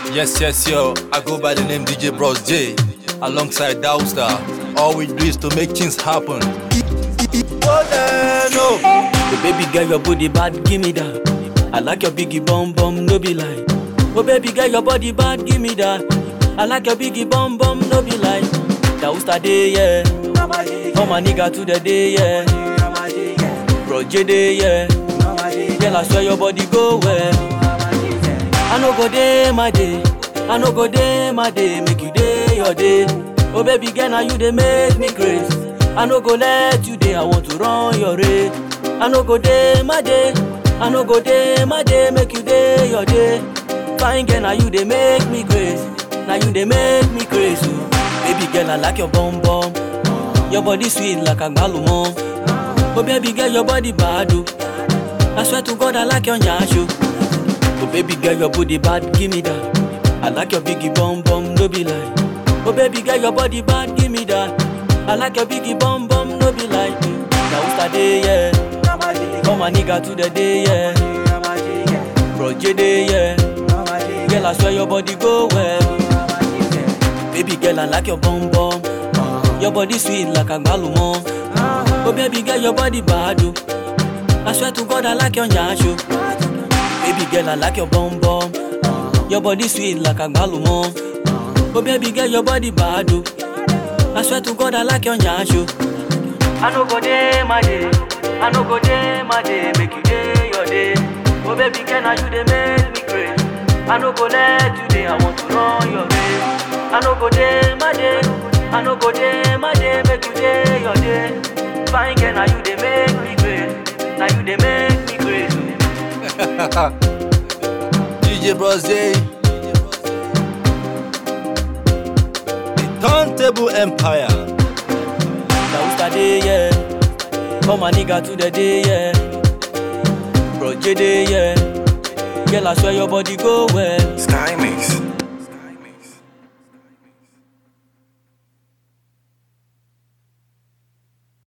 Yes, yes, yo. I go by the name DJ Bros J. Alongside Dowstar. All we do is to make things happen. Oh, then, no. Oh baby girl, your body bad, give me that. I like your biggie bum bum, no be lie. Oh baby girl, your body bad, give me that. I like your biggie bum bum, no be lie. That was the day, yeah. Oh my nigga to the day, yeah. Bro J day, yeah. Girl, I swear your body go well. I no go day my day. I no go day my day. Make you day your day. Oh baby girl, now you they make me crazy. I no go let you day. I want to run your race. I no go day my day. I no go day my day. Make you day your day. Fine girl, now you they make me crazy. Now you they make me crazy. Baby girl, I like your bum bum. Your body sweet like a mom. Oh baby girl, your body bad. oh. I swear to God, I like your nyasho. Oh baby girl, your body bad, give me that. I like your biggie bum bum, no be lie. Oh baby girl, your body bad, give me that. I like your biggie bum bum, no be lie. Now who's that day, yeah? Come my nigga to the day, yeah. Bro J day, yeah. Girl, I swear your body go well. Baby girl, I like your bum bum. Your body sweet like a mom. Oh baby girl, your body bad, oh. I swear to God, I like your nyasho. Baby girl, I like your bum bum. Your body sweet like a mom. Oh baby girl, your body bad, oh. I swear to God, I like your nyasho. I no go day my day. I no go day my day. Make you day your day. Oh baby girl, now you they make me crazy. I no go let you day. I want to run your race. I no go day my day. I no go day my day. Make you day your day. Fine girl, now you they make me crazy. Now you they make me crazy. DJ Bros J. The Turntable Empire. Now who's that day, yeah? Come my nigga to the day, yeah. Bro J day, yeah. Girl, I swear your body go well. Sky Mix.